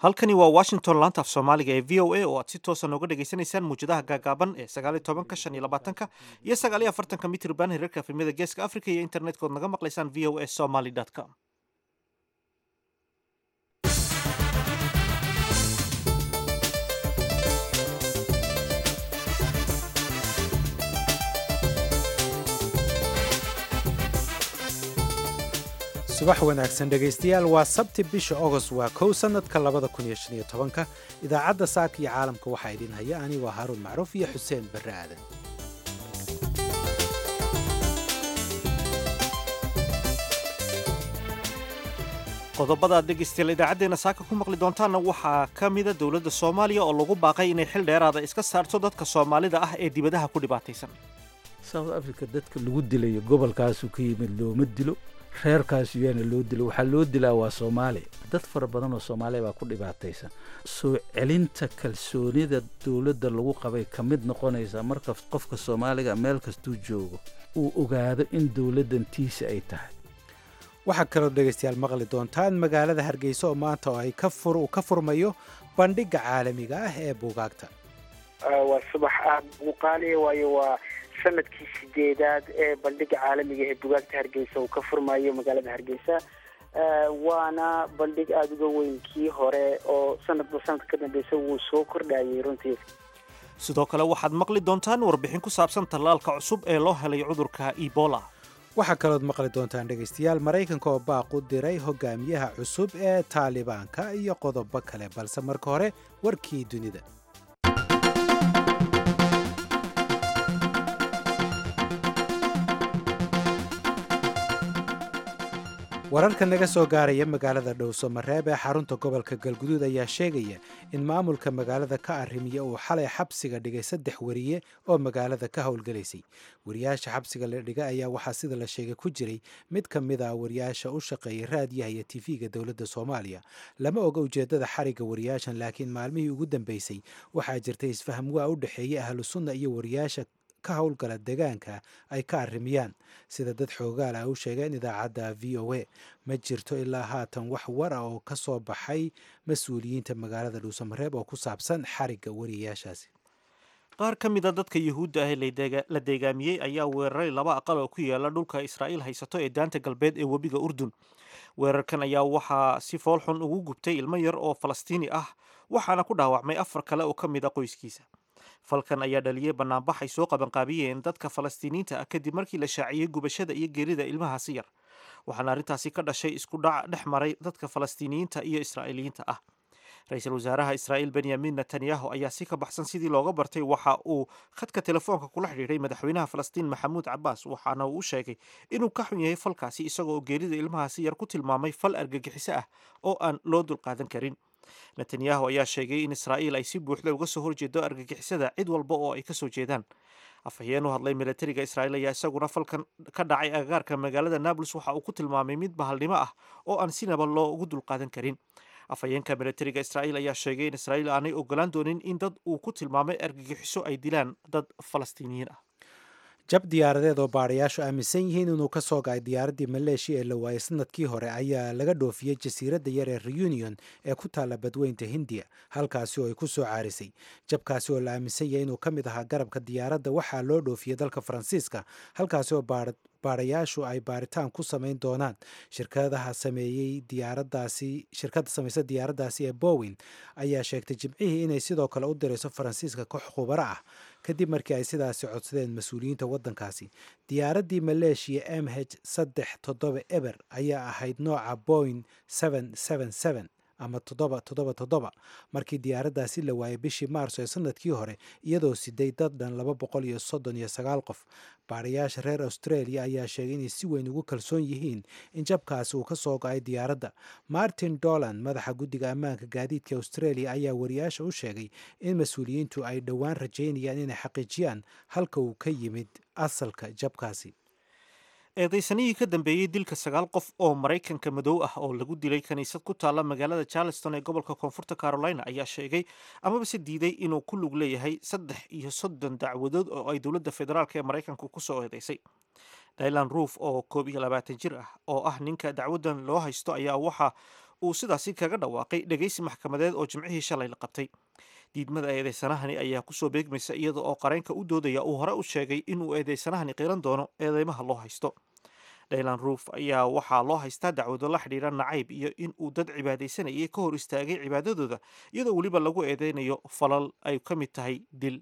halkani waa washington laanta af soomaaliga ee v o a oo aad si toosa nooga dhagaysanaysaan muwjadaha gaagaaban ee sagaaliyo tobanka shan iyo labaatanka iyo sagaaliyo afartanka mitrban hirarka efemyada geeska africa iyo internetka ood naga maqlaysaan v o a somaly com subax wanaagsan dhegaystayaal waa sabti bisha ogost waa kow sannadka labada kun iyo shan iyo tobanka idaacadda saaka iyo caalamka waxaa idin haya anigoo haaruun macruuf iyo xuseen barre aadan qodobada aad dhegaystayaal idaacaddeenna saaka ku maqli doontaanna waxaa ka mida dowladda soomaaliya oo lagu baaqay inay xil dheeraada iska saarto dadka soomaalida ah ee dibadaha ku dhibaataysan south africa dadka lagu dilayo gobolkaasu ka yimid looma dilo reerkaas yaana loo dilo waxaa loo dilaa waa soomaaliya dad fara badan oo soomaaliya baa ku dhibaataysan soo celinta kalsoonida dowladda lagu qabay ka mid noqonaysa marka qofka soomaaliga meel kastuu joogo uu ogaado in dowladdan tiisa ay tahay waxaa kaloo dhegaystayaal maqli doontaan magaalada hargeysa oo maanta oo ay uu ka furmayo bandhigga caalamiga ah ee buugaagta waa subax aada ugu qaaliya waayo waa sanadkii sideedaad ee bandhiga caalamiga ee bugaagta hargeysa uu ka furmayo magaalada hargeysa waana bandhig aada uga weyn kii hore oo sanadba sanadka ka dambeysa wuu soo kordhayay runtii sidoo kale waxaad maqli doontaan warbixin ku saabsan tallaalka cusub ee loo helay cudurka ebola waxaa kalood maqli doontaan dhegaystayaal maraykanka oo baaq u diray hogaamiyaha cusub ee taalibaanka iyo qodobo kale balse marka hore warkii dunida wararka naga soo gaaraya magaalada dhowso mareeb ee xarunta gobolka galguduud ayaa sheegaya in maamulka magaalada ka arrimiya uu xalay xabsiga dhigay saddex wariye oo magaalada ka howlgalaysay wariyaasha xabsiga la dhigay ayaa waxaa sida la sheegay ku jiray mid ka mid ah wariyaasha u shaqeeyay raadiyaha iyo tv-ga dowladda soomaaliya lama oga ujeeddada xarigga wariyaashan laakiin maalmihii ugu dambeysay waxaa jirtay isfaham waa u dhexeeyey ahlu sunna iyo wariyaasha ka howlgala deegaanka ay ka arrimiyaan sida dad xoogaal ah u sheegeen idaacadda v o a ma jirto ilaa haatan wax war ah oo ka soo baxay mas-uuliyiinta magaalada dhuusamareeb oo ku saabsan xarigga wariyayaashaasi qaar ka mid a dadka yuhuudda ah ee la deegaamiyey ayaa weeraray laba aqal oo ku yaala dhulka israa'iil haysato ee daanta galbeed ee webiga urdun weerarkan ayaa waxaa si foolxun ugu gubtay ilmo yar oo falastiini ah waxaana ku dhaawacmay afar kale oo ka mid a qoyskiisa falkan ayaa dhaliyey banaanbax ay soo qabanqaabiyeen dadka falastiiniyiinta ah kadib markii la shaaciyey gubashada iyo geerida ilmahaasi yar waxaana arrintaasi ka dhashay isku dhac dhex maray dadka falastiiniyiinta iyo israa'iiliyiinta ah ra-iisul wasaaraha israa'iil benyamin netanyahu ayaa si ka baxsan sidii looga bartay waxa uu khadka telefoonka kula xidhiidhay madaxweynaha falastiin maxamuud cabaas waxaana uu u sheegay inuu ka xun yahay falkaasi isagoo geerida ilmahaasi yar ku tilmaamay fal argagixiso ah oo aan loo dulqaadan karin netanyahu ayaa sheegay in israa'iil ay si buuxda uga soo horjeedo argagixisada cid walba oo ay ka soo jeedaan afhayeen u hadlay milatariga israa'iil ayaa isaguna falkan ka dhacay agagaarka magaalada nablus waxa uu ku tilmaamay mid bahalnimo ah oo aan sinaba loogu dulqaadan karin afhayeenka milatariga israa'iil ayaa sheegay in israa'iil aanay ogolaan doonin in dad uu ku tilmaamay argagixiso ay dilaan dad falastiiniyiin ah jab diyaaradeed oo baadhayaashu aaminsan yihiin inuu ka soo gacay diyaaraddii maleeshiya ee la waayay sanadkii hore ayaa laga dhoofiyey jasiiradda yar ee reunion ee ku taalla badweynta hindiya halkaasi oo ay ku soo caarisay jabkaasi oo la aaminsan yahay inuu ka mid ahaa garabka diyaaradda waxaa loo dhoofiyey dalka faransiiska halkaasi oo baadhayaashu ay baaritaan ku samayn doonaan shirkadaha sameeyey diyaaradaasi shirkadda samaysa diyaaraddaasi ee bowin ayaa sheegtay jimcihii inay sidoo kale u dirayso faransiiska koox khubaro ah kadib markii ay sidaasi codsadeen mas-uuliyiinta waddankaasi diyaaraddii maleeshiya m h saddex toddoba eber ayaa ahayd nooca boing ama toddoba toddoba toddoba markii diyaaraddaasi la waayay bishii maarso ee sanadkii hore iyadoo siday dad dhan laba boqol iyo soddon iyo sagaal qof baadhayaasha reer australia ayaa sheegay inay si weyn ugu kalsoon yihiin in jabkaasi uu ka soo go-ay diyaaradda martin dolan madaxa guddiga ammaanka gaadiidka australia ayaa wariyaasha u sheegay in mas-uuliyiintu ay dhowaan rajaynayaan inay xaqiijiyaan halka uu ka yimid asalka jabkaasi eedaysanihii ka dambeeyey dilka sagaal qof oo maraykanka madow ah oo lagu dilay kiniisad ku taalla magaalada charleston ee gobolka koonfurta carolina ayaa sheegay amaba se diiday inuu ku lug leeyahay saddex iyo soddon dacwadood oo ay dowladda federaalk ee maraykanku ku soo eedeysay dylan ruuf oo koob iyo labaatan jir ah oo ah ninka dacwaddan loo haysto ayaa waxa uu sidaasi kaga dhawaaqay dhegaysi maxkamadeed oo jimcihii shalay la qabtay diidmada eedeysanahani ayaa kusoo beegmaysa iyada oo qareenka u doodaya uu hore u sheegay inuu eedeysanahani qiran doono eedeymaha loo haysto dhaylan ruuf ayaa waxaa loo haystaa dacwado la xidhiidha nacayb iyo in uu dad cibaadaysanayay ka hor istaagay cibaadadooda iyadoo weliba lagu eedeynayo falal ay ka mid tahay dil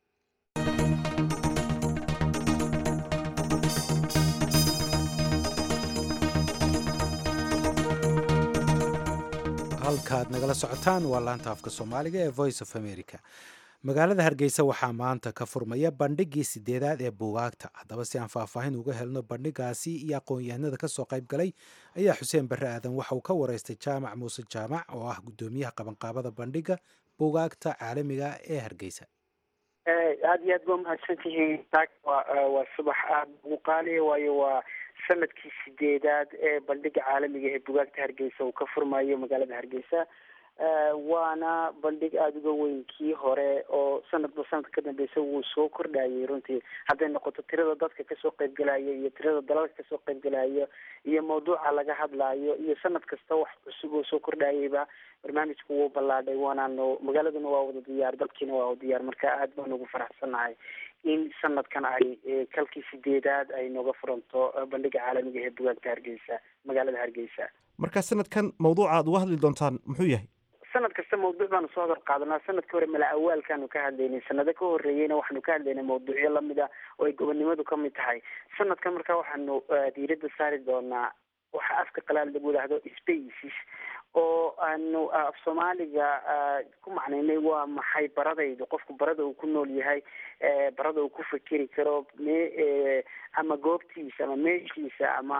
halkaad nagala socotaan waa laanta afka soomaaliga ee voice of america magaalada hargeysa waxaa maanta ka furmaya bandhigii sideedaad ee buugaagta haddaba si aan faahfaahin uga helno bandhigaasi iyo aqoon-yahanada kasoo qayb galay ayaa xuseen barre aadan waxa uu ka wareystay jaamac muuse jaamac oo ah guddoomiyaha qabanqaabada bandhiga buugaagta caalamiga ee hargeysa aada iyo aad ba mahadsantihiin waa subax aada ugu qaaliya waayo waa sanadkii sideedaad ee bandhiga caalamiga ee bugaagta hargeysa uu ka furmayo magaalada hargeysa waana bandhig aada uga weyn kii hore oo sanadba sanadka ka dambeysa wuu soo kordhayay runtii hadday noqoto tirada dadka kasoo qaybgalaya iyo tirada dalalka kasoo qaybgalaya iyo mawduuca laga hadlaayo iyo sanad kasta wax cusub oo soo kordhayayba barnaamijku wuu ballaadhay waanaanu magaaladuna waa wada diyaar dalkiina waa wada diyaar marka aada baan ugu faraxsannahay in sanadkan ay kalkii sideedaad ay nooga furanto bandhiga caalamiga ee bugaagta hargeysa magaalada hargeysa marka sanadkan mawduuca aad uga hadli doontaan muxuu yahay sanad kasta mawduuc baanu soo hadal qaadanaa sanadka hore mala awaalkaanu ka hadlaynay sanado ka horreeyeyna waxaanu ka hadlaynay mawduucyo lamida oo ay gobonnimadu ka mid tahay sanadkan marka waxaanu diiradda saari doonaa waxa afka qalaad lagu yidhaahdo spaces oo aanu af soomaaliga ku macnaynay waa maxay baradaydu qofku barada uu ku nool yahay barada uu ku fikeri karo me ama goobtiisa ama meeshiisa ama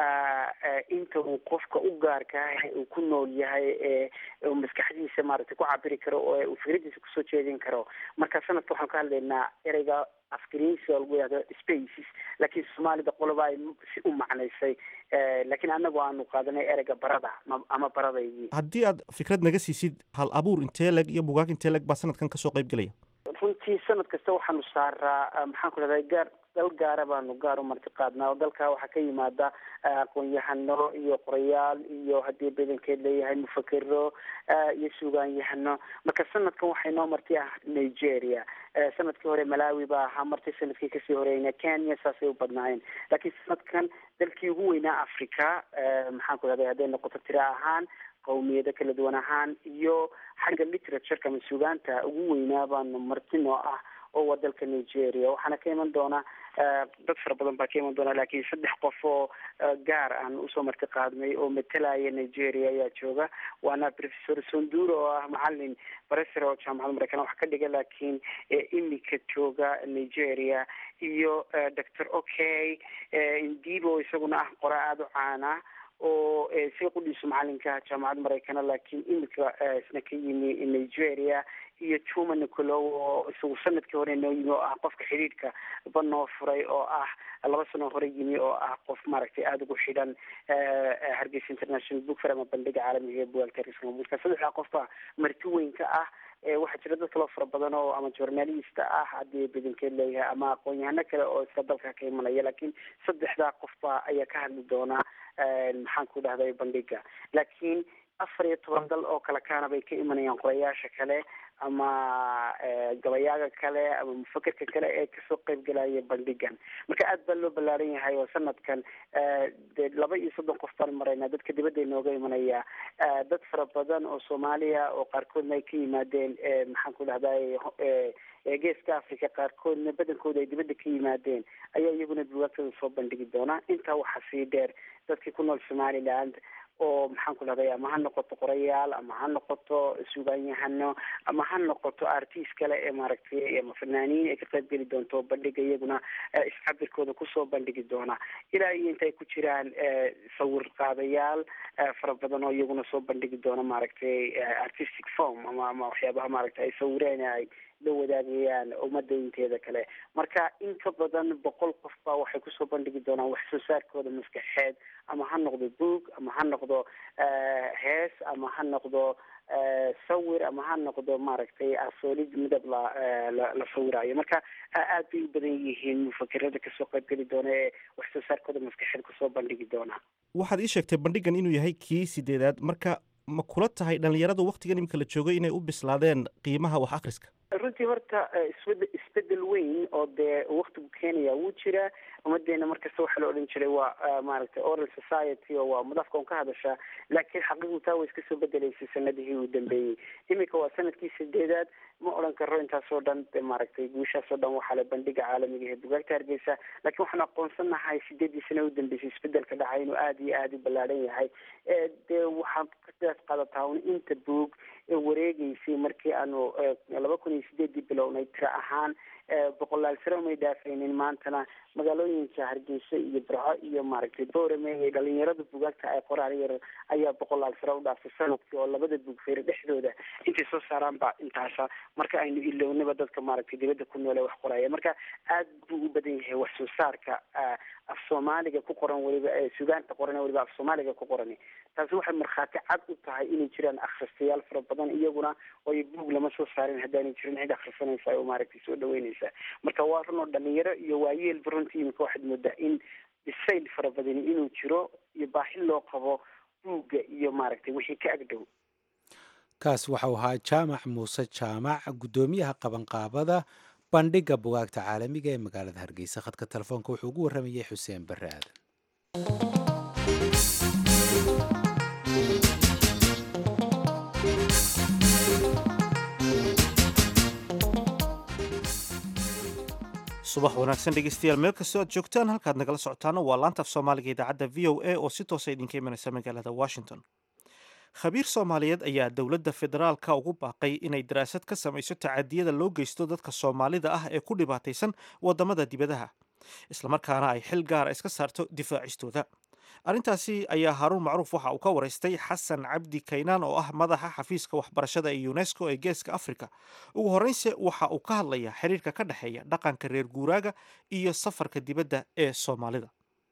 inta uu qofka u gaarkaah uu ku nool yahay uu maskaxdiisa maaragtay ku cabiri karo oo uu fikradiisa kusoo jeedin karo marka sanadka waxaan ka hadlaynaa ereyga afgariisi oo lagu yihahdo spaces laakiin soomaalida qoloba ay si u macnaysay laakiin anagu aanu qaadanay ereyga barada ama baradaydii haddii aad fikrad naga siisid hal abuur intee leg iyo bugaag intee leg baa sanadkan kasoo qayb gelaya runtii sanad kasta waxaanu saaraa maxaan ku dhahday gaar dal gaara baanu gaar u marti qaadnaa oo dalka waxaa ka yimaada aqoon-yahano iyo qorayaal iyo haddii badankeed leeyahay mufakero iyo suugaanyahano marka sanadkan waxay noo marti ah nigeria sanadkii hore malawi baa ahaa marti sanadkii kasii horeyna kenya saasay u badnaayeen laakiin sanadkan dalkii ugu weynaa africa maxaan ku dhahday hadday noqoto tira ahaan qawmiyado kala duwan ahaan iyo xagga literatureka ama suugaanta ugu weynaa baanu marti noo ah oo waa dalka nigeria waxaana ka iman doona dad fara badan baa ka iman doona laakiin saddex qof oo gaar aan usoo marti qaadnay oo matalaya nigeria ayaa jooga waana professor sonduro oo ah macalin baresar oo jaamacada mareykan wax ka dhiga laakiin imika jooga nigeria iyo doctor okay indibo isaguna ah qora aada u caana oo si qudhiisu macalinka jaamacadda maraykana laakiin imika isna ka yimi nigeria iyo juma nicolow oo isagu sanadkii hore noo yimi oo ah qofka xidhiidhka ba noo furay oo ah laba sano hore yimi oo ah qof maaragtay aada ugu xidhan hargeysa international book fair ama bandhiga caalamiga ee bugaagta hargeysa marka saddexdaa qof baa marti weyn ka ah waxaa jira dad kaloo fara badan oo ama journalista ah haddii badankeed leeyahay ama aqoon-yahano kale oo iska dalka ka imanaya laakiin saddexdaa qofba ayaa ka hadli doonaa maxaan ku dhahday bandhiga laakiin afar iyo toban dal oo kale kaana bay ka imanayaan qorayaasha kale ama gabayaaga kale ama mufakerka kale ee kasoo qayb galaya bandhigan marka aad baa loo ballaaran yahay oo sanadkan dee laba iyo soddon qof baan maraynaa dadka dibadda inooga imanaya dad fara badan oo soomaaliya oo qaarkoodna ay ka yimaadeen maxaan ku dhahday geeska africa qaarkoodna badankooda ay dibadda ka yimaadeen ayaa iyaguna bugaagtada soo bandhigi doonaa intaa waxaa sii dheer dadkii ku nool somaliland oo maxaan ku dhahday ama ha noqoto qorayaal ama ha noqoto suugaanyahano ama ha noqoto artist kale ee maaragtay ama fanaaniin ay ka qayb geli doonto bandhiga iyaguna iscabirkooda kusoo bandhigi doona ilaa iyo inta ay ku jiraan sawir qaadayaal fara badan oo iyaguna soo bandhigi doona maaragtay artistic form ama ama waxyaabaha maaragtay ay sawireen ay la wadaagayaan ummadda inteeda kale marka in ka badan boqol qof baa waxay kusoo bandhigi doonaan wax soo saarkooda maskaxeed ama ha noqdo boog ama ha noqdo hees ama ha noqdo sawir ama ha noqdo maaragtay asoolid midab la la sawirayo marka aad bay u badan yihiin mufakerada kasoo qayb geli doona ee wax soo saarkooda maskaxeed kusoo bandhigi doona waxaad ii sheegtay bandhigan inuu yahay kii sideedaad marka ma kula tahay dhallinyaradu waktigan iminka la joogay inay u bislaadeen qiimaha wax akhriska runtii horta isbed isbedel weyn oo dee waktigu keenaya wuu jiraa ummadeena markasta waxaa la odhan jiray waa maaragtay oral society oo waa madafka un ka hadashaa laakiin xaqiiqdu taa way iska soo bedelaysay sanadihii uu dambeeyey iminka waa sanadkii sideedaad ma odhan karo intaasoo dhan maaragtay guushaasoo dhan waxaa le bandhiga caalamiga ee bugaagta hargeysa laakiin waxaan aqoonsanahay sideedii sano u dambeysay isbedelka dhacay inuu aada iyo aada u ballaadhan yahay dee waxaan kasidaas qaadataa un inta buug wareegeysay markii aanu laba kun iyo sideedii bilownay tira ahaan boqolaal sare umay dhaafaynin maantana magaalooyinka hargeysa iyo barco iyo maaragtay boorame iyo dhalinyarada bugaagta ay qoraan yar ayaa boqolaal sare u dhaafay sanadkii oo labada bugfeere dhexdooda intay soo saaraan ba intaasa marka aynu ilownaba dadka maaragtay dibadda ku noole wax qoraya marka aad buu u badan yahay wax soo saarka af soomaaliga ku qoran weliba sugaanta qoran weliba af soomaaliga ku qoran taasi waxay markhaati cad u tahay inay jiraan akhristayaal fara badan iyaguna ooy buug lama soo saarin haddaanay jirin cid akhrisanaysa oo maaragtay soo dhaweynaysa marka waa run oo dhalinyaro iyo waayeelba runtii imika waxaad moodaa in bisayl fara badani inuu jiro iyo baahi loo qabo buugga iyo maaragtay wixii ka agdhow kaas waxau ahaa jaamac muuse jaamac guddoomiyaha qabanqaabada bandhigga bugaagta caalamiga ee magaalada hargeysa khadka telefoonka wuxuu ugu warramayay xuseen barre aadan subax wanaagsan dhegeystayaal meel kastoo aad joogtaan halkaad nagala socotaana waa laanta af soomaaliga idaacadda v o a oo si toosa idinka imanaysa magaalada washington khabiir soomaaliyeed ayaa dowladda federaalka ugu baaqay inay daraasad ka samayso tacadiyada loo geysto dadka soomaalida ah ee ku dhibaataysan waddamada dibadaha islamarkaana ay xil gaara iska saarto difaacistooda arrintaasi ayaa haaruun macruuf waxa uu ka waraystay xasan cabdi kaynaan oo ah madaxa xafiiska waxbarashada ee unesco ee geeska africa ugu horreynse waxa uu ka hadlayaa xiriirka ka dhexeeya dhaqanka reer guuraaga iyo safarka dibadda ee soomaalida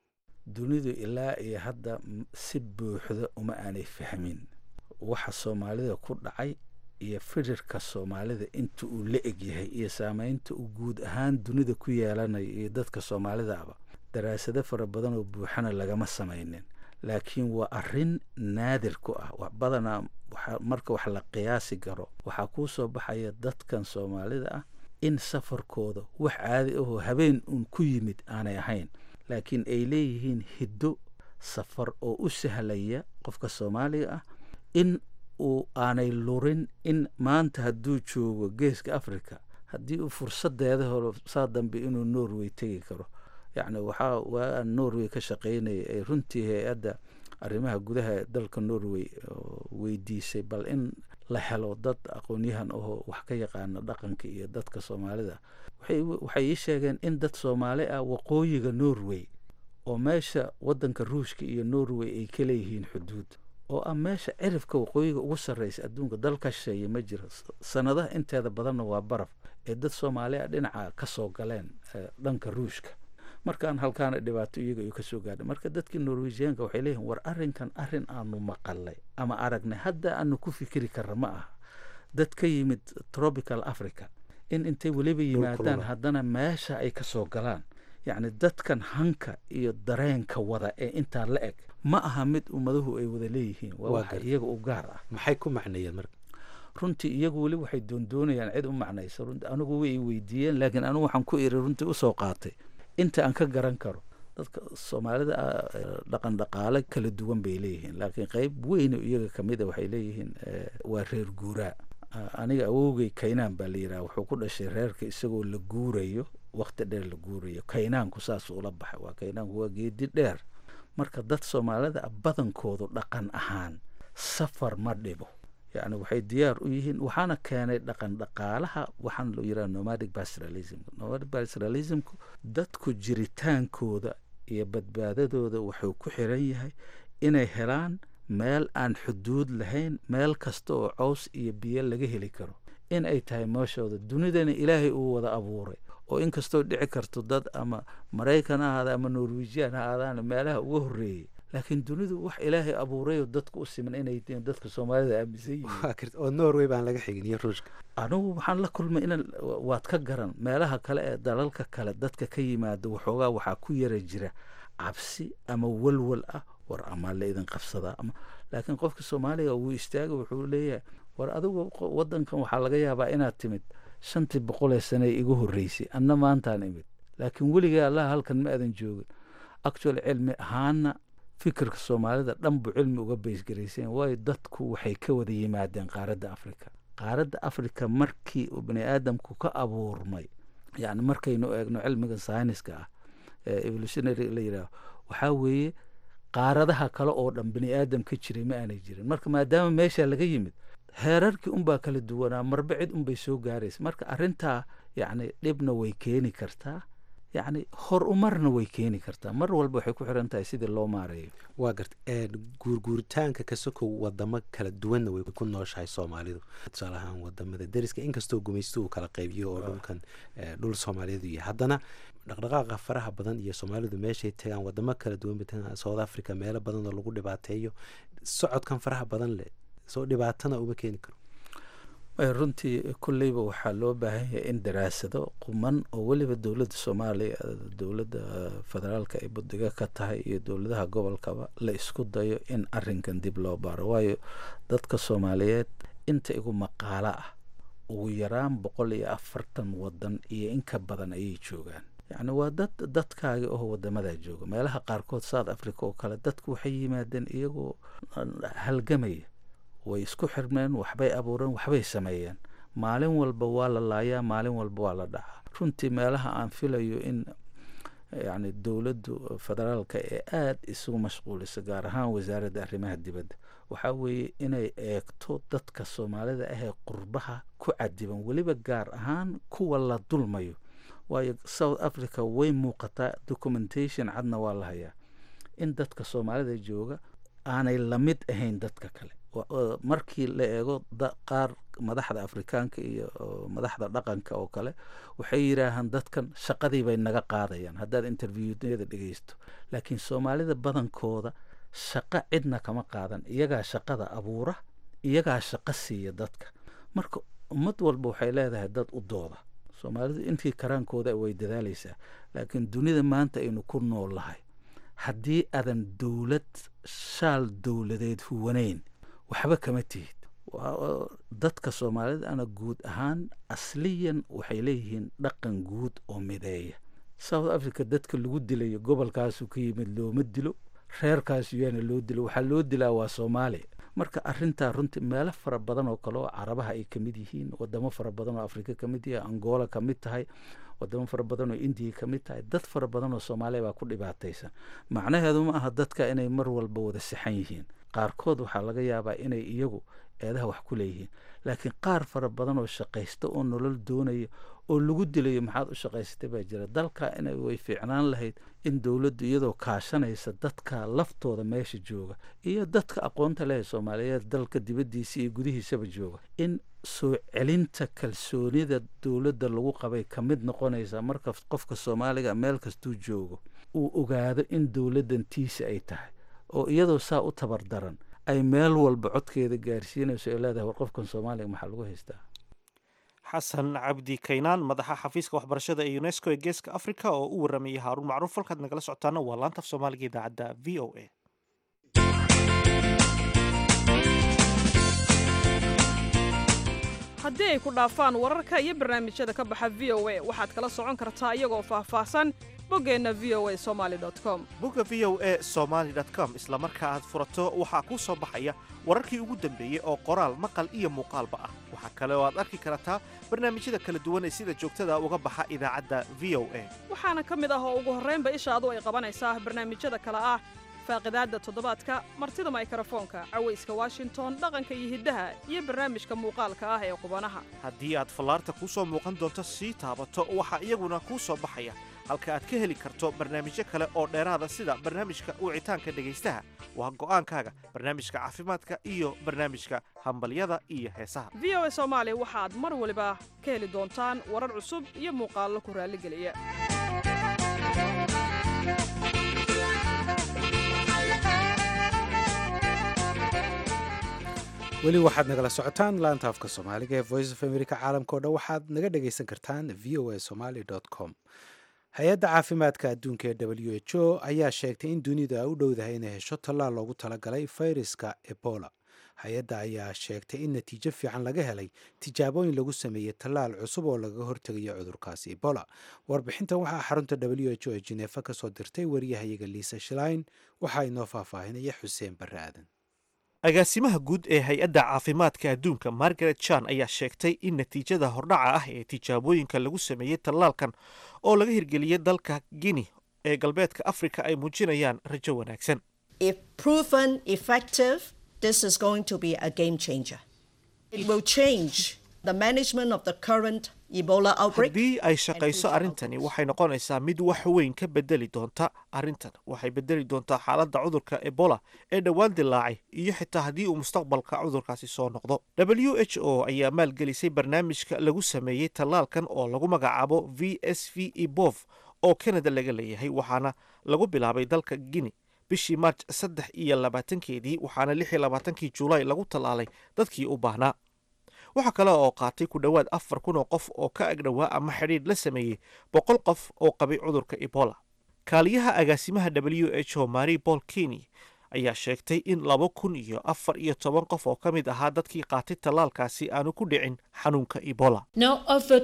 dunidu ilaa iyo hadda si buuxda uma aanay fahmin waxa soomaalida ku dhacay iyo firirka soomaalida inta uu la egyahay iyo saameynta uu guud ahaan dunida ku yeelanayo iyo dadka soomaalidaaba daraasado fara badan oo buuxana lagama samaynin laakiin waa arrin naadir ku ah wax badanaa marka wax la qiyaasi karo waxaa kuu soo baxaya dadkan soomaalida ah in safarkooda wax caadi ahoo habeen uun ku yimid aanay ahayn laakiin ay leeyihiin hiddo safar oo u sahlaya qofka soomaaliga ah in uu aanay lurin in maanta hadduu joogo geeska africa haddii uu fursadeeda horo saa dambe inuu norway tegi karo yacni waxaa waa norway ka shaqaynaya ay runtii hay-adda arrimaha gudaha dalka norway weydiisay bal in la helo dad aqoon-yahan ahoo wax ka yaqaana dhaqanka iyo dadka soomaalida waxay ii sheegeen in dad soomaali ah waqooyiga norway oo meesha waddanka ruushka iyo norway ay ka leeyihiin xuduud oo ah meesha cirifka waqooyiga ugu sarreysa adduunka dalka shisheeye ma jiro sanadaha inteeda badanna waa baraf ee dad soomaali ah dhinaca ka soo galeen dhanka ruushka markaan halkaana dhibaato iyaga ay kasoo gaadha marka dadkii norwejiyaanka waxay leeyihin war arrinkan arrin aanu maqalay ama aragnay hadda aanu ku fikiri karra ma aha dad ka yimid tropical africa in intay weliba yimaadaan haddana meesha ay ka soo galaan yacni dadkan hanka iyo dareenka wada ee intaa la eg ma aha mid ummadahu ay wada leeyihiin waa waxa iyaga u gaar ah maxay ku macneeyeen marka runtii iyagu weli waxay doondoonayaan cid u macnaysa runti anigu way weydiiyeen laakiin anigu waxaan ku iri runtii usoo qaatay inta aan ka garan karo dadka soomaalida dhaqan dhaqaale kala duwan bay leeyihiin laakiin qeyb weyn iyaga kamid a waxay leeyihiin waa reer guuraa aniga awowgay kaynaan baa la yidhaha wuxuu ku dhashay reerka isagoo la guurayo wakti dheer la guurayo kaynaanku saas ula baxay waa kaynaanku waa geedi dheer marka dad soomaalida ah badankoodu dhaqan ahaan safar ma dhibo yacni waxay diyaar u yihiin waxaana keenay dhaqan dhaqaalaha waxaan loo yidhaha nomadic pastoralism nomadic pastoralismku dadku jiritaankooda iyo badbaadadooda wuxuu ku xiran yahay inay helaan meel aan xuduud lahayn meel kasta oo cows iyo biyo laga heli karo in ay tahay meeshooda dunidana ilaahay uu wada abuuray oo inkastoo dhici karto dad ama maraykan ha ahaada ama norwejian ha ahaadaan meelaha uga horreeyey laakiin dunidu wax ilaahay abuurayoo dadka u siman inay tihiin dadka soomaalida aaminsan yihiin oo norway baan laga xigin iyo ruushka anigu waxaan la kulmay in waad ka garan meelaha kale ee dalalka kale dadka ka yimaada waxoogaa waxaa ku yara jira cabsi ama walwal ah war ama la idin qabsadaa ama laakiin qofka soomaaliga wuu istaaga wuxuu leeyahay war adigu wadankan waxaa laga yaabaa inaad timid shantii boqolee sane igu horreysay anna maantaan imid laakiin weligay allaha halkan ma aadan joogin actual cilmi ahaana fikirka soomaalida dhan buu cilmi uga baysgaraysan waayo dadku waxay ka wada yimaadeen qaaradda africa qaaradda africa markii uu bani aadamku ka abuurmay yani markaynu eegno cilmiga sayniska ah ee evolutionary la yidhaaho waxaa weeye qaaradaha kale oo dhan bani aadam ka jiray ma aanay jirin marka maadaama meesha laga yimid heerarkii unbaa kala duwanaa marba cid unbay soo gaaraysa marka arrintaa yacni dhibna way keeni kartaa yacni hor umarna way keeni kartaa mar walba waxay ku xiran tahay sidii loo maareeyo waa garta guurguuritaanka ka sokow wadamo kala duwanna way ku nooshahay soomaalidu tusaale ahaan wadamada deriska inkastoo gumaysto uu kala qaybiyo oo dhulkan dhul soomaaliyeedu yahay haddana dhaqdhaqaaqa faraha badan iyo soomaalidu meeshay tagaan wadamo kala duwan batagaan south africa meelo badan oo lagu dhibaateeyo socodkan faraha badan leh soo dhibaatana uma keeni karo runtii kolleyba waxaa loo baahan yahay in daraasado quman oo weliba dowladda soomaaliya dowladda federaalka ay budiga ka tahay iyo dowladaha gobolkaba la isku dayo in arinkan dib loo baaro waayo dadka soomaaliyeed inta igu maqaalo ah ugu yaraan boqol iyo afartan wadan iyo in ka badan ayay joogaan yacni waa dad dadkaagi oo wadamadaa jooga meelaha qaarkood south africa oo kale dadku waxay yimaadeen iyagoo halgamaya way isku xirmeen waxbay abuureen waxbay sameeyeen maalin walba waa la laayaa maalin walba waa la dhacaa runtii meelaha aan filayo in yacni dowladdu federaalka ee aada isugu mashquulisa gaar ahaan wasaaradda arrimaha dibadda waxaa weeye inay eegto dadka soomaalida ahee qurbaha ku cadiban weliba gaar ahaan kuwa la dulmayo waayo south africa way muuqataa documentation cadna waa la hayaa in dadka soomaalida jooga aanay lamid ahayn dadka kale markii la eego qaar madaxda afrikaanka iyo madaxda dhaqanka oo kale waxay yidhaahaan dadkan shaqadii bay naga qaadayaan haddaad interviewada dhegeysto laakiin soomaalida badankooda shaqo cidna kama qaadan iyagaa shaqada abuura iyagaa shaqo siiya dadka marka ummad walba waxay leedahay dad u dooda soomaalidu intii karaankooda way dadaalaysaa laakiin dunida maanta aynu ku nool lahay haddii aadan dowlad shaal dowladeed huwanayn waxba kama tihid dadka soomaalida ana guud ahaan asliyan waxay leeyihiin dhaqan guud oo mideeya south africa dadka lagu dilayo gobolkaasu ka yimid looma dilo reerkaasu yaana loo dilo waxaa loo dilaa waa soomaaliya marka arintaa runtii meelo fara badan oo kale oo carabaha ay kamid yihiin wadamo fara badan oo afrika kamid yahay angola kamid tahay wadamo fara badan oo indiya kamid tahay dad fara badan oo soomaaliya baa ku dhibaataysan macnaheedu ma aha dadka inay mar walba wada sixan yihiin qaarkood waxaa laga yaabaa inay iyagu eedaha wax ku leeyihiin laakiin qaar fara badan oo shaqaysta oo nolol doonaya oo lagu dilayo maxaad u shaqaysatay baa jira dalka inay way fiicnaan lahayd in dowladdu iyadoo kaashanaysa dadka laftooda meesha jooga iyo dadka aqoonta leh soomaaliyeed dalka dibaddiisa iyo gudihiisaba jooga in soo celinta kalsoonida dowladda lagu qabay ka mid noqonaysa marka qofka soomaaliga meel kastuu joogo uu ogaado in dowladdan tiisa ay tahay oo iyadoo saa u tabar daran ay meel walba codkeeda gaarsiinayso ay leedahay war qofkan soomaaliga maxaa lagu haystaa xasan cabdi kaynaan madaxa xafiiska waxbarashada ee unesco ee geeska africa oo u waramayay haaruun macruuf halkaad nagala socotaana waa laanta af soomaaliga idaacadda v o a haddii ay ku dhaafaan wararka iyo barnaamijyada ka baxa v o a waxaad kala socon kartaa iyagoo faahfaahsan boggeenna v o a somali com bogga v o a somaly com isla marka aad furato waxaa kuu soo baxaya wararkii ugu dambeeyey oo qoraal maqal iyo muuqaalba ah waxaa kale oo aad arki kartaa barnaamijyada kala duwan ee sida joogtada uga baxa idaacadda v o a waxaana ka mid ah oo ugu horraynba ishaadu ay qabanaysaa barnaamijyada kale ah faaqidaadda toddobaadka martida maykrofoonka cawayska washington dhaqanka iyo hiddaha iyo barnaamijka muuqaalka ah ee qubanaha haddii aad fallaarta kuu soo muuqan doonto sii taabato waxaa iyaguna kuu soo baxaya halka aad ka heli karto barnaamijyo kale oo dheeraada sida barnaamijka wicitaanka dhegaystaha waa go'aankaaga barnaamijka caafimaadka iyo barnaamijka hambalyada iyo heesaha v o a soomaali waxaad mar waliba ka heli doontaan warar cusub iyo muuqaallo ku raalligeliya weli waxaad nagala socotaan laanta afka soomaaliga ee voice of america caalamka o dhan waxaad naga dhagaysan kartaan v o a somaly com hay-adda caafimaadka adduunka ee w h o ayaa sheegtay in dunidu ay u dhowdahay inay hesho tallaal loogu talagalay fayraska ebola hay-adda ayaa sheegtay in natiijo fiican laga helay tijaabooyin lagu sameeyey tallaal cusub oo lagaga hortegayo cudurkaasi ebola warbixintan waxaa xarunta w h o ee jineefa ka soo dirtay wariyahayaga liisa shlein waxaa inoo faahfaahinaya xuseen barre aadan agaasimaha guud ee hay-adda caafimaadka adduunka margaret jan ayaa sheegtay in natiijada hordhaca ah ee tijaabooyinka lagu sameeyey tallaalkan oo laga hirgeliyey dalka guinea ee galbeedka afrika ay muujinayaan rajo wanaagsan If proven effective, this is going to be a game changer. It will change the management of the current Ebola outbreak. haddii ay shaqayso arrintani waxay noqonaysaa mid wax weyn ka bedeli doonta arrintan waxay bedeli doontaa xaaladda cudurka ebola ee dhowaan dilaacay iyo xitaa haddii uu mustaqbalka cudurkaasi soo noqdo w h o ayaa maalgelisay barnaamijka lagu sameeyey tallaalkan oo lagu magacaabo v s v ebov oo canada laga leeyahay waxaana lagu bilaabay dalka guinea bishii maarj saddex iyo labaatankeedii waxaana lix iyo labaatankii juulaay lagu tallaalay dadkii u baahnaa waxaa kale oo qaatay ku dhowaad afar kun oo qof oo ka agdhowaa ama xidhiidh la sameeyey boqol qof oo qabay cudurka ebola kaaliyaha agaasimaha w h o mari paul keny ayaa sheegtay in laba kun iyo afar iyo toban qof oo ka mid ahaa dadkii qaatay tallaalkaasi aanu ku dhicin xanuunka ebola Now, of the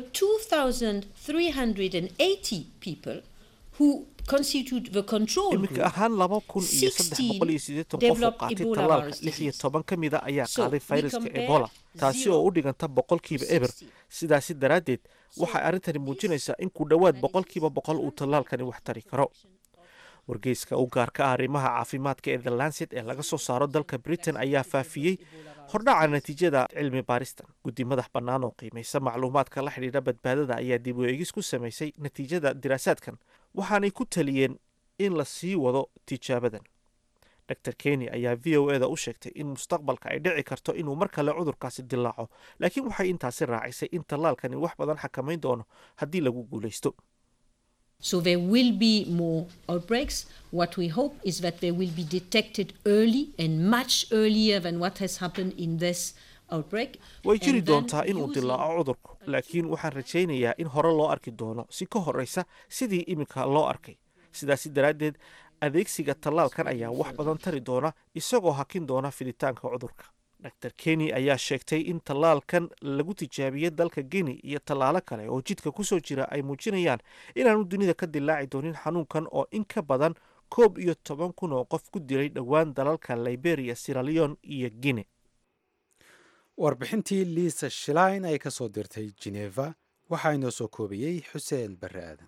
2,380 people who constitute the control iminka group, ahaan laba kun iyo saddex boqol iyo siddeetan qof oo developed qaatay Ebola tallaalka virus lix iyo disease. toban ka mida ayaa So, qaaday we fayraska compare ebola taasi oo u zero dhiganta boqolkiiba eber 60. sidaasi daraaddeed waxay arrintani muujinaysaa in ku dhowaad boqolkiiba boqol uu tallaalkani wax tari karo wargeyska u gaarka ah arrimaha caafimaadka ee the lancet ee laga soo saaro dalka britain ayaa faafiyey hordhaca natiijada cilmi baaristan guddi madax bannaan oo qiimaysa macluumaadka la xidhiidha badbaadada ayaa dib u eegis ku samaysay natiijada diraasaadkan waxaanay ku taliyeen in la sii wado tijaabadan dr keny ayaa v o eda u sheegtay in mustaqbalka ay dhici karto inuu mar kale cudurkaasi dilaaco laakiin waxay intaasi raacisay in tallaalkani wax badan xakamayn doono haddii lagu guulaysto So there will be more outbreaks. What we hope is that they will be detected early and much earlier than what has happened in this outbreak. way jiri And then doontaa inuu using- dilaaco cudurku laakiin waxaan rajaynayaa in hore loo arki doono si ka horreysa sidii iminka loo arkay sidaasi daraaddeed adeegsiga tallaalkan ayaa wax badan tari doona isagoo hakin doona fiditaanka cudurka dr keny ayaa sheegtay in tallaalkan lagu tijaabiyey dalka guinea iyo tallaalo kale oo jidka kusoo jira ay muujinayaan inaanu dunida ka dilaaci doonin xanuunkan oo in ka badan koob iyo toban kun oo qof ku dilay dhowaan dalalka liberia siraleon iyo guinea warbixintii liisa shlein ay ka soo dirtay geneva waxaa inoo soo koobayey xuseen barre aadan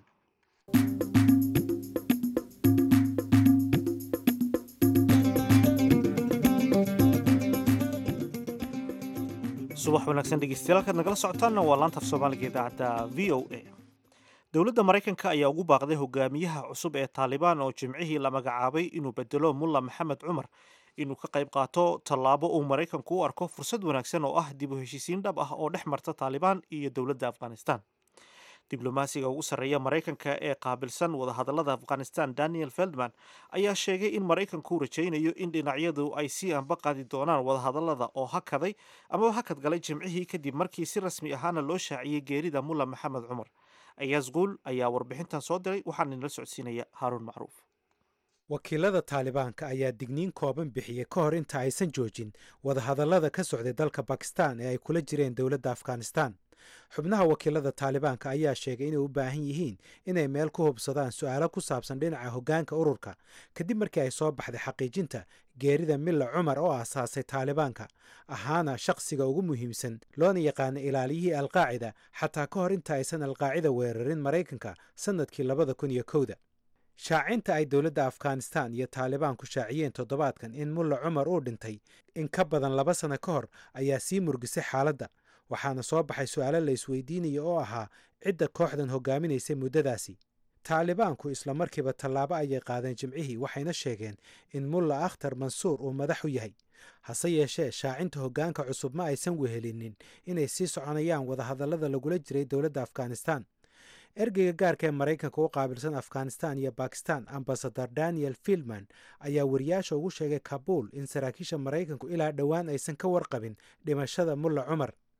subax wanaagsan dhegeystayaal halkaad nagala socotaanna waa laanta af soomaaliga idaacadda v o a dowladda maraykanka ayaa ugu baaqday hogaamiyaha cusub ee taalibaan oo jimcihii la magacaabay inuu bedelo mulla maxamed cumar inuu ka qayb qaato tallaabo uu maraykanku u arko fursad wanaagsan oo ah dib u heshiisiin dhab ah oo dhex marta taalibaan iyo dowladda afghanistan diblomaasiga ugu sarreeya maraykanka ee qaabilsan wadahadallada afghanistan daniel feldman ayaa sheegay in maraykanku rajaynayo in dhinacyadu ay sii anba qaadi doonaan wadahadallada oo hakaday amaba hakad galay jimcihii kadib markii si rasmi ahaana loo shaaciyey geerida mulla maxamed cumar ayaas quul ayaa warbixintan soo diray waxaana inala socodsiinaya haaruun macruuf wakiilada taalibaanka ayaa digniin kooban bixiyey ka hor inta aysan joojin wadahadallada ka socday dalka bakistan ee ay kula jireen dowladda afghanistan xubnaha wakiilada taalibaanka ayaa sheegay inay u baahan yihiin inay meel ku hubsadaan su-aalo ku saabsan dhinaca hoggaanka ururka kadib markii ay soo baxday xaqiijinta geerida milla cumar oo aasaasay taalibaanka ahaana shaqsiga ugu muhiimsan loona yaqaana ilaaliyihii alqaacida xataa ka hor inta aysan alqaacida weerarin maraykanka sannadkii labada kun iyo kowda shaacinta ay dowladda afghanistan iyo taalibaanku shaaciyeen toddobaadkan in mulla cumar uu dhintay in ka badan laba sano ka hor ayaa sii murgisay xaaladda waxaana soo baxay su-aalo la isweydiinaya oo ahaa cidda kooxdan hogaaminaysay muddadaasi taalibaanku isla markiiba tallaabo ayay qaadeen jimcihii waxayna sheegeen in mulla akhtar mansuur uu madax u yahay hase yeeshee shaacinta hoggaanka cusub ma aysan wehelinin inay sii soconayaan wadahadallada lagula jiray dowladda afghanistan ergeyga gaarka ee maraykanka u qaabilsan afghanistan iyo bakistan ambasador daniel fieldman ayaa wariyaasha ugu sheegay kabuul in saraakiisha maraykanku ilaa dhowaan aysan ka warqabin dhimashada mulla cumar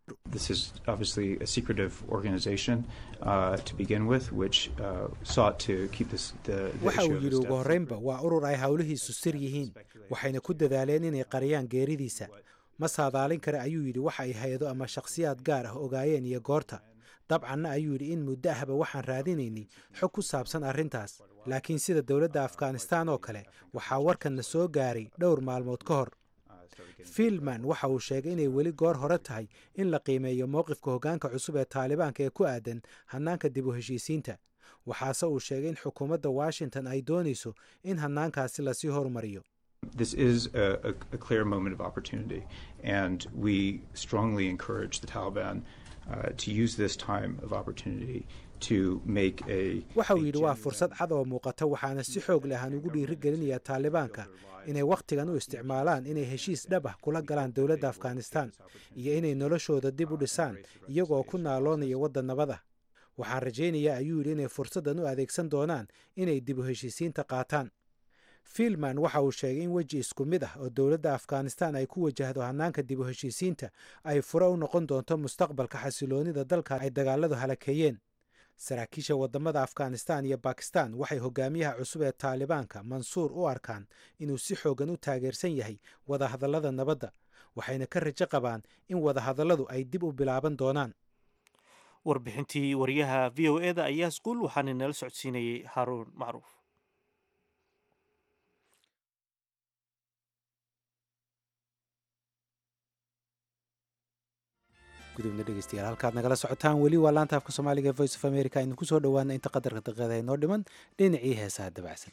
This is obviously a secretive organization uh, to begin with, which uh, sought to keep this, the, the waxa issue uu of yidhi his ugu death horraynba secret. waa urur ay howlihiisu sir yihiin waxayna ku dadaaleen inay qariyaan geeridiisa ma saadaalin kare ayuu yidhi waxa ay hay-ado ama shakhsiyaad gaar ah ogaayeen iyo goorta dabcanna ayuu yidhi in muddo ahba waxaan raadinaynay xog ku saabsan arrintaas laakiin sida dowladda afghanistan oo kale waxaa warkanna soo gaaray dhowr maalmood ka hor fielman waxa uu sheegay inay weli goor hore tahay in la qiimeeyo mowqifka hoggaanka cusub ee taalibaanka ee ku aadan hannaanka dib u heshiisiinta waxaase uu sheegay in xukuumadda washington ay doonayso in hannaankaasi lasii horumariyo This is a, a, a clear moment of opportunity, and we strongly encourage the Taliban uh, to use this time of opportunity to make a. waxa uu a yidhi waa genuine- fursad cad oo muuqata waxaana si xoog leh aan ugu dhiirigelinayaa taalibaanka inay wakhtigan u isticmaalaan inay heshiis dhab ah kula galaan dowladda afghanistan iyo inay noloshooda dib u dhisaan iyagoo ku naaloonaya waddan nabad ah waxaan rajaynayaa ayuu yidhi inay fursaddan u adeegsan doonaan inay dib u heshiisiinta qaataan fielman waxa uu sheegay in weji isku mid ah oo dowladda afghanistan ay ku wajahdo hannaanka dib u heshiisiinta ay fure u noqon doonto mustaqbalka xasiloonida dalka ay dagaaladu halakeeyeen saraakiisha wadamada afghanistan iyo bakistan waxay hogaamiyaha cusub ee taalibaanka mansuur u arkaan inuu si xoogan u taageersan yahay wadahadallada nabadda waxayna ka rajo qabaan in wadahadalladu ay dib u bilaaban doonaan warbixintii wariyaha v o eda ayaa isquul waxaana nala socodsiinayay haaruun macruuf gudubna dhegeystayaal halkaad nagala socotaan weli waa laanta afka soomaaliga ee voice of america aynu kusoo dhowaana inta qadarka daqiiqada inoo dhiman dhinacii heesaha dabacsan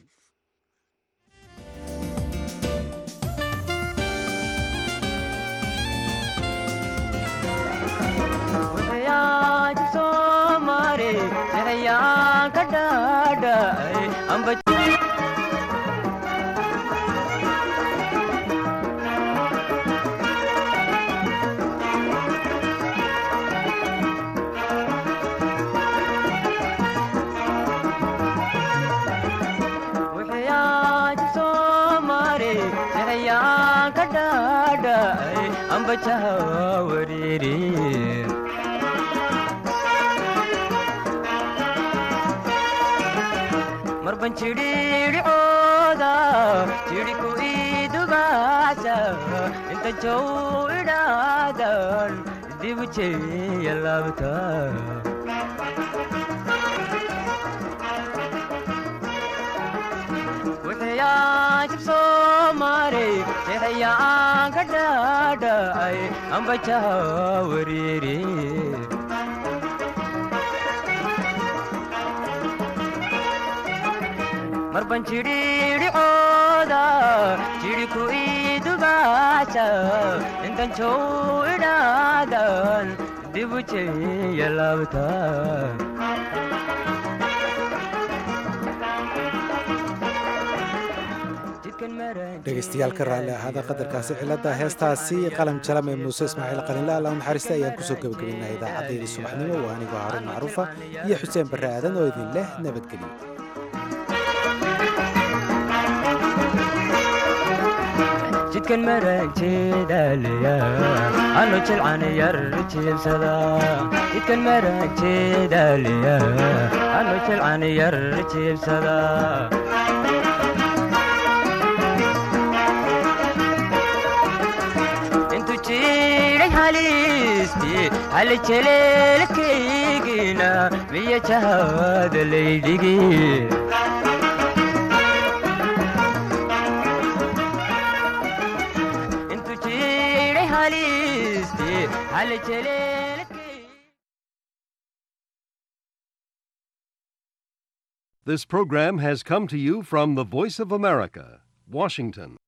marban jidhiidhicooda jidhiku idugaasa inta jow idhaadan dibu jeeya laabta wuxuyaajib soo maray jeexayaan ka dhaadhacay ambajaha wariiri marban jidhiidhicooda jidhiku idugaasa intan jow idhaadan dibu jeeya laabta dhegeystayaal ka raalli ahaada qadarkaasi cilada heestaasi qalam jalam ee muuse ismaaciil qalinla alla u naxariista ayaan kusoo gebagabaynaa idaacadeedii subaxnimo waa anigoo haruun macruufa iyo xuseen barre aadan oo idin leh nabadgelyo jidkan maraagjeedaalaya ano jilcan yar jiibsada jidkan maraagjeedaalaya ano jilcan yar jiibsada intu jiray halisti hali jeleelkaygina miya jahada laydhigi This program has come to you from the Voice of America, Washington.